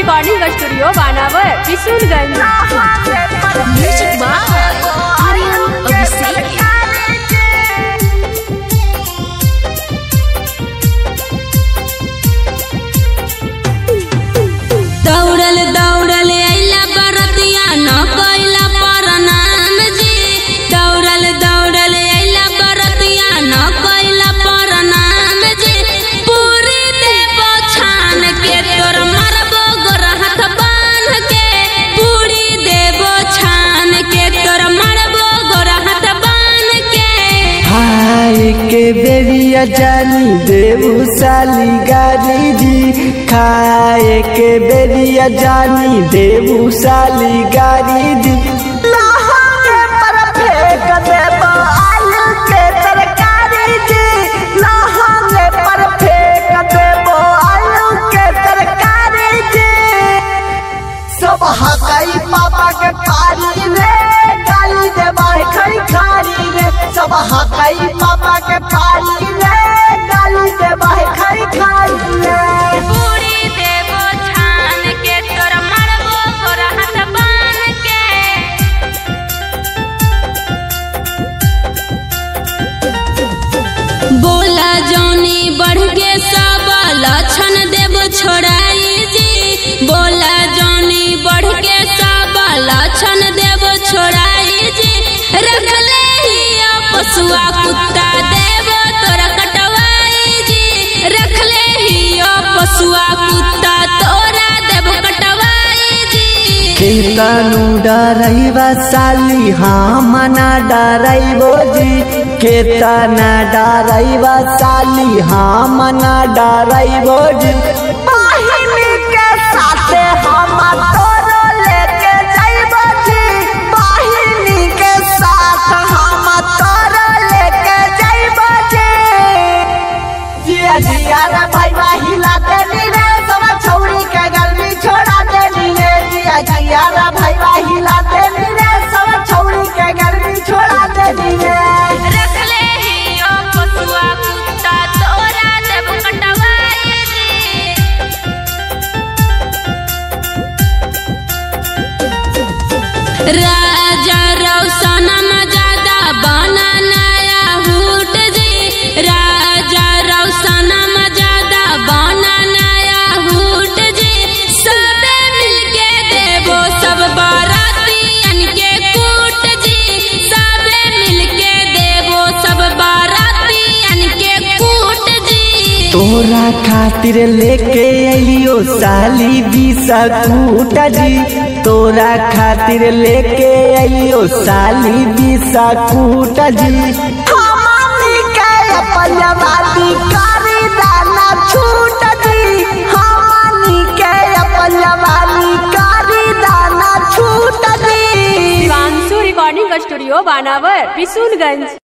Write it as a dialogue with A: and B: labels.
A: Recording studio Banawar Kishoreganj
B: Music by Aryan Abhishek.
C: दौड़ल दौड़ल अइला बरतिया न कैला प्रणाम जी दौड़ल दौड़ल अइला बरतिया न कैला प्रणाम जी पूरी देव छान के तोर मरबो गोरहत बांध के पूरी देव छान के तोर मरबो गोरहत बांध के
D: हाय के बेरिया जानी देवू साली गारी जी खाए के बेरिया जानी देवू साली गारी जी लहंगे पर फेंक देबो आलू के तरकारी जी लहंगे पर फेंक देबो आलू के तरकारी जी सब हकाई पापा के पारी रे गाली दे बाहे खरी खारी रे सब हकाई पापा के पारी रे गाली दे बाहे खरी खारी रे
C: पूरी देव छान के तोर मरबो गोरहत बांध के बोला जौनी बढ़ के सब लक्षण देव छोड़ाई जी बोला जौनी बढ़ के सब लक्षण देव छोड़ाई जी रख ले ही पशुआ कुत्ता देव तोरा कटवाई जी रख ले ही पशुआ कुत्ता तोरा देव कटवाई जी
D: केतनु डरैबा साली हम ना डरैबो जी केतना डरैबा साली हम ना डरैबो जी बहिनी के साथे हम तोरो लेके जाइबो जी बहिनी के साथ हम तोरो लेके जाइबो जी जिया जिया रे भाई हिला देनी रे सब छौरी के गलती छोड़ा देनी रे जिया जिया रे भाई हिला देनी रे सब छौरी के गलती छोड़ा देनी रे
C: रख ले ही ओ पशुआ कुत्ता तोरा देव कटवाई जी राजा रौसनम ज्यादा बना नया हुट जी राजा रौसनम ज्यादा बना नया हुट जी सबे मिलके देवो सब बारातियन के कूट जी सबे मिलके देवो सब बारातियन के कूट जी
D: तोरा खातिर लेके अइयो साली बिसकूट जी तोरा खातिर लेके अइयो साली बिसकूट जी हमनी के अपन जवाबी करी दाना छूट जी हमनी के अपन जवाबी करी दाना छूट जी
A: शिवांशु रिकॉर्डिंग स्टूडियो बानावर किशोरगंज